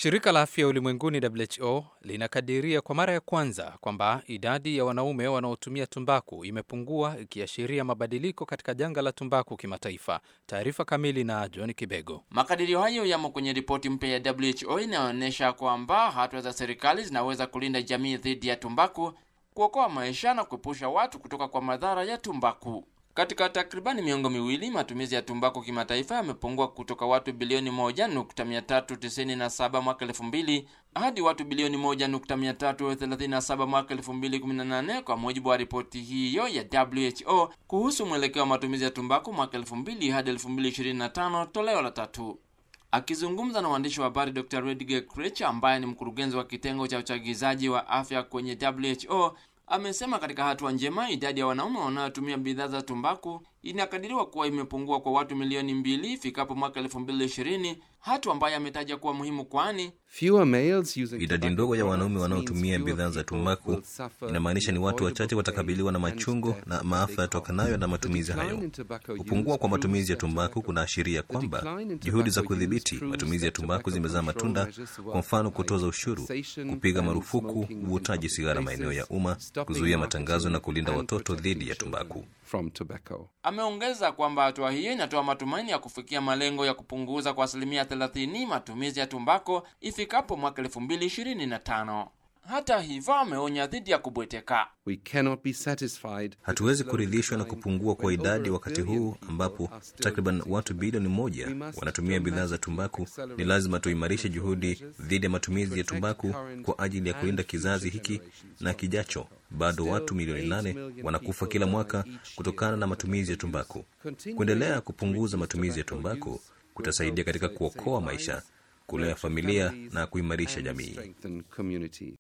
Shirika la Afya Ulimwenguni WHO linakadiria kwa mara ya kwanza kwamba idadi ya wanaume wanaotumia tumbaku imepungua ikiashiria mabadiliko katika janga la tumbaku kimataifa. Taarifa kamili na John Kibego. Makadirio hayo yamo kwenye ripoti mpya ya WHO inayoonyesha kwamba hatua za serikali zinaweza kulinda jamii dhidi ya tumbaku, kuokoa maisha na kuepusha watu kutoka kwa madhara ya tumbaku. Katika takribani miongo miwili matumizi ya tumbaku kimataifa yamepungua kutoka watu bilioni 1.397 mwaka 2000 hadi watu bilioni 1.337 mwaka 2018 kwa mujibu wa ripoti hiyo ya WHO kuhusu mwelekeo wa matumizi ya tumbaku mwaka 2000 hadi 2025 toleo la tatu. Akizungumza na waandishi wa habari, Dr. Rediger Krech ambaye ni mkurugenzi wa kitengo cha uchagizaji wa afya kwenye WHO amesema katika hatua njema, idadi ya wanaume wanaotumia bidhaa za tumbaku inakadiriwa kuwa imepungua kwa watu milioni mbili ifikapo mwaka elfu mbili ishirini, hatua ambayo ametaja kuwa muhimu, kwani idadi ndogo ya wanaume wanaotumia bidhaa za tumbaku inamaanisha ni watu wachache watakabiliwa na machungu na maafa yatokanayo na matumizi hayo. Kupungua kwa matumizi ya tumbaku kunaashiria kwamba juhudi za kudhibiti matumizi ya tumbaku zimezaa matunda, kwa mfano kutoza ushuru, kupiga marufuku uvutaji sigara maeneo ya umma, kuzuia matangazo na kulinda watoto dhidi ya tumbaku. Ameongeza kwamba hatua hiyo inatoa matumaini ya kufikia malengo ya kupunguza kwa asilimia 30 matumizi ya tumbako ifikapo mwaka 2025. Hata hivyo, ameonya dhidi ya kubweteka. Hatuwezi kuridhishwa na kupungua kwa idadi wakati huu ambapo takriban watu bilioni moja wanatumia bidhaa za tumbaku. Ni lazima tuimarishe juhudi dhidi ya matumizi ya tumbaku kwa ajili ya kulinda kizazi hiki na kijacho. Bado watu milioni nane wanakufa kila mwaka kutokana na matumizi ya tumbaku. Kuendelea kupunguza matumizi ya tumbaku kutasaidia katika kuokoa maisha, kulea familia na kuimarisha jamii.